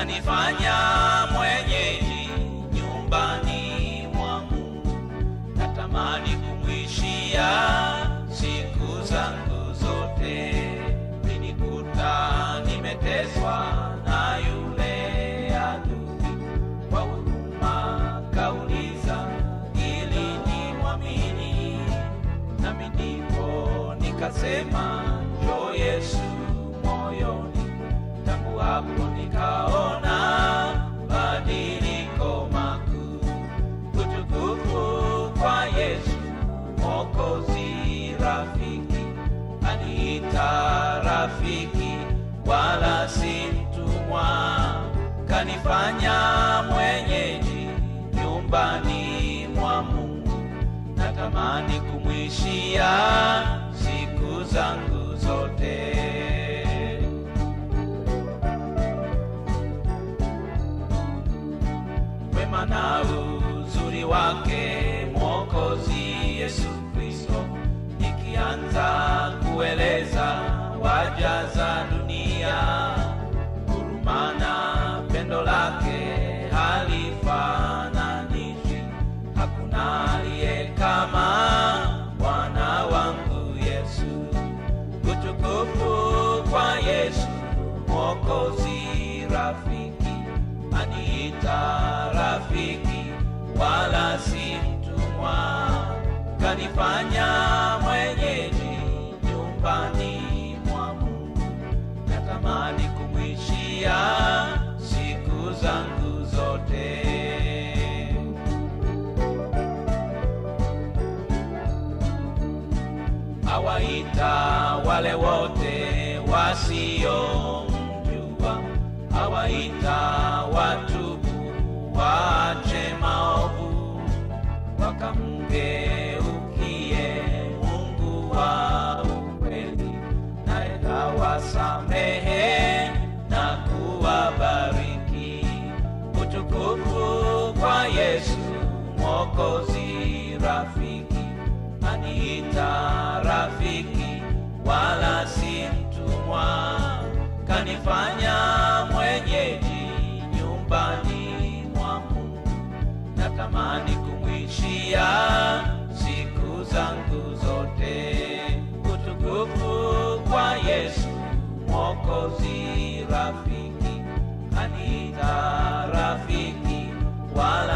kanifanya mwenyeji nyumbani mwa Mungu. Natamani kumwishia siku zangu zote, nilikuta nimeteswa na yule adui kwa huruma kauliza ili nimwamini, nami ndipo nikasema njoo Yesu moyoni. Tangu hapo nikaona badiliko makuu, utukufu kwa Yesu Mwokozi, rafiki aniita rafiki, wala si mtumwa, kanifanya mwenyeji nyumbani mwa Mungu. Natamani kumwishia siku zangu zote. wema na uzuri wake Mwokozi Yesu Kristo, nikianza kueleza wajaza dunia, huruma na pendo lake halifananishwi, hakuna aliye kama Bwana wangu Yesu. Utukufu kwa Yesu Mwokozi, rafiki aniita rafiki, wala si mtumwa, kanifanya mwenyeji nyumbani mwa Mungu. Natamani kumwishia siku zangu zote. awaita wale wote wasiomjua, awaita watubu, waache maovu, wakamgeukie Mungu wa ukweli, naye awasamehe na kuwabariki. Utukufu kwa Yesu Mwokozi, rafiki aniita rafiki, wala si mtumwa, kanifanya mwenyeji nyumbani mwa Mungu. Natamani kumwishia siku zangu zote. Utukufu kwa Yesu Mwokozi, rafiki aniita rafiki, wala